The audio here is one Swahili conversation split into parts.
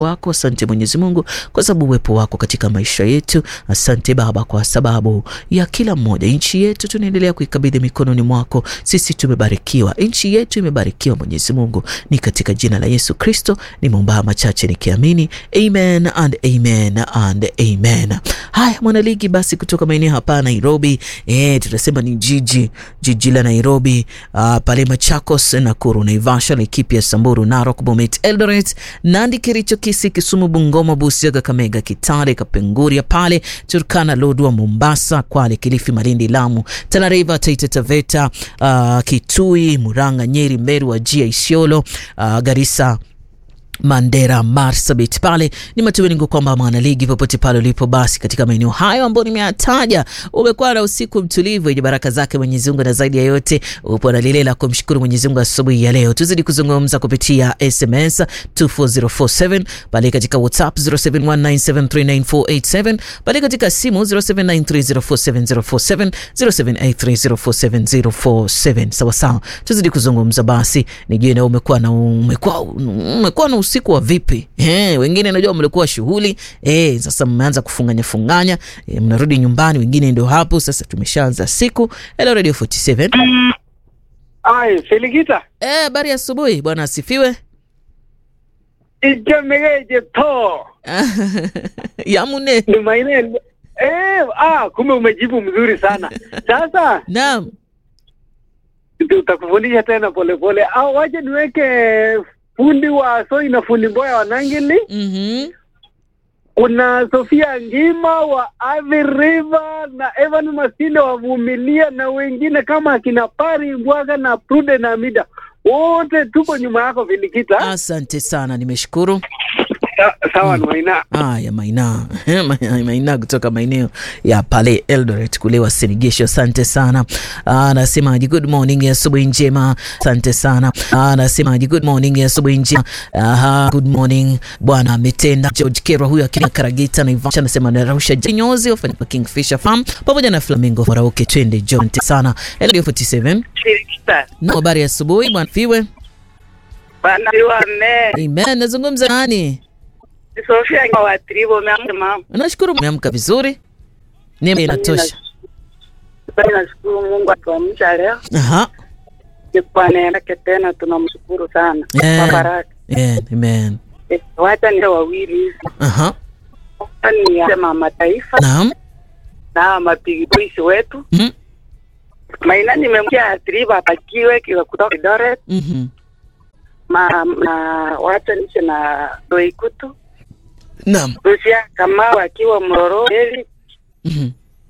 wako. Asante Mwenyezi Mungu kwa sababu uwepo wako katika maisha yetu. Asante Baba kwa sababu ya kila mmoja. Nchi yetu tunaendelea kuikabidhi mikononi mwako. Sisi tumebarikiwa, nchi yetu imebarikiwa Mwenyezi Mungu, ni katika jina la Yesu Kristo nimeomba machache nikiamini, amen and amen and amen. Haya mwanaligi, basi kutoka maeneo hapa Nairobi, eh, tunasema ni jiji jiji la Nairobi, uh, pale Machakos, Nakuru, Naivasha, Laikipia, Samburu, Narok, Bomet, Eldoret, Nandi, Kericho, Kisii, Kisumu, Bungoma, Busia, Kakamega, Kitale, Kapenguria, pale Turkana, Lodwar, Mombasa, Kwale, Kilifi, Malindi, Lamu, Tana River, Taita Taveta, uh, Kitui, Murang'a, Nyeri, Meru, Wajir, Isiolo, uh, Garissa Mandera, Marsabit, pale ni matumaini yangu kwamba mwanaligi popote pale ulipo, basi katika maeneo hayo ambayo nimeyataja umekuwa na usiku mtulivu yenye baraka zake Mwenyezi Mungu, na zaidi ya yote upo na lile la kumshukuru Mwenyezi Mungu asubuhi ya leo. Tuzidi kuzungumza kupitia SMS 24047 pale katika WhatsApp 0719739487 pale katika simu 0793047047 0783047047. Sawa sawa, tuzidi kuzungumza basi, nijue na umekuwa na umekuwa umekuwa na usiku wa vipi? Eh, wengine najua mlikuwa shughuli eh, sasa mmeanza kufunganya funganya eh, mnarudi nyumbani, wengine ndio hapo sasa tumeshaanza siku. Hello Radio 47. Ai, Felikita. Eh, habari asubuhi bwana, asifiwe. Ijemegeje to. Yamune. Ni maine. Eh, ah, kumbe umejibu mzuri sana. Sasa Naam. tutakufundisha tena polepole. Au waje niweke fundi wa Soi na fundi Mboya wa Nangili. Mhm. Kuna Sofia Ngima wa Athi River na Evan Masinde wa Vumilia na wengine kama akina Pari Mbwaga na Prude na Mida. Wote tuko nyuma yako Felikita. Asante sana, nimeshukuru. Sa- Sawa mm. Maina. Haya, Maina Maina kutoka maeneo ya pale Eldoret kule Wasinigisho, asante sana. Anasemaji good morning, asubuhi njema, asante sana. Anasemaji good morning, asubuhi njema. Aha, good morning bwana ametenda. George Kera huyo akina Karagita na Ivasha anasema narusha jinyozi wafanya Kingfisher Farm pamoja na Flamingo Farauke, twende John sana. Hello 47 Felikita. na habari ya asubuhi bwana Fiwe. Bana wane. Amen, nazungumza nani? Sofia kwa watribo mama. Nashukuru umeamka vizuri. Neema inatosha. Basi nashukuru Mungu atuamsha leo. Aha. Ni kwa neema yake tena tunamshukuru sana. Yeah. Kwa baraka. Amen. Amen. Eh, Wacha ni wawili hivi. Aha. Ni ya mama taifa Naam. na mapigi polisi wetu. Mhm. Maina nimemkia atriba apakiwe kiwa kutoka Eldoret. Mhm. Ma, na wacha nishe na Doikutu. Naam. Rusia kama wakiwa Mroro Eli Mhm.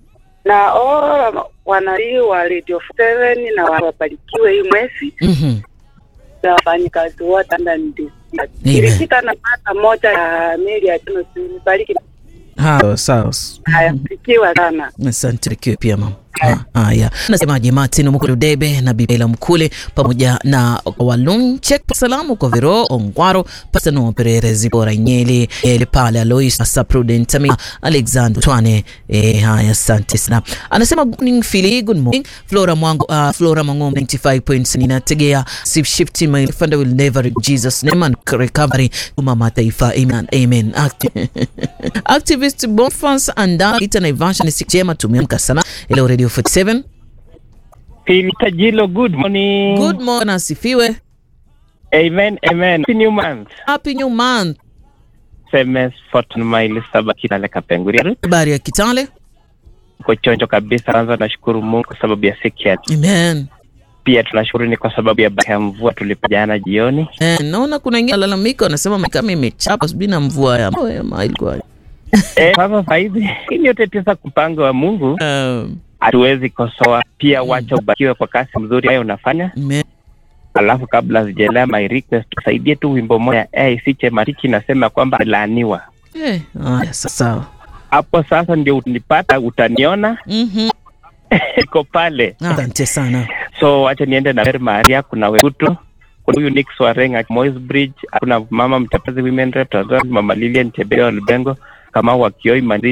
na all wanalii wa Radio 7 na wabarikiwe hii mwezi Mhm. na wafanyikazi wote ndani Kirikita na pata moja ya meli ya tano bariki Sawa sawa. haya barikiwa sana. Asante likiwe pia mama. Ah, Haya, nasemaje Martin Mukulu Debe na Bibela Mkule pamoja na Walunche, salamu kwa Viro Ongwaro, Pasano Perere Zibora Nyeli, Eli pale Alois Asa Prudent Tami Alexander Twane. Eh, haya asante sana. Anasema good morning Philly, good morning Flora Mwango, uh, Flora Mangom 95 points ninategea sif shifting my father will never in Jesus name and recovery mama taifa amen amen Acti- activist Bonfans and Ita Naivasha ni siku njema tumeamka sana Hello Radio 47 Filita Jilo, good morning. Good morning asifiwe Amen, amen. Happy new month. Happy new month SMS Fortune Maili Saba Kilale Kapenguria. habari ya Kitale Uko chonjo kabisa. Kwanza nashukuru Mungu kwa sababu ya siku ya Amen pia tunashukuru ni kwa sababu ya baraka ya mvua tulipa jana jioni. eh, naona kuna wengine lalamika wanasema kama imechapa sijui na mvua ya ya ma- ilikuwa Eh, sasa saizi hii ni yote tisa mpango wa Mungu, um, hatuwezi kosoa. Pia wacha ubarikiwe kwa kazi mzuri ambayo unafanya. amen. Alafu kabla sijaelea my request, tusaidie tu wimbo moja AIC Chemariki nasema kwamba laaniwa. Eh, haya sa- sawa Hapo sasa ndio unipata, utaniona Mhm. iko pale. asante sana so wacha niende na Mary Maria, kuna Wekuto, kuna huyu Nick Swarenga Moi's Bridge, kuna mama mtapezi women rep Tanzania, mama Lilian Chebeo Lubengo, kama wakioi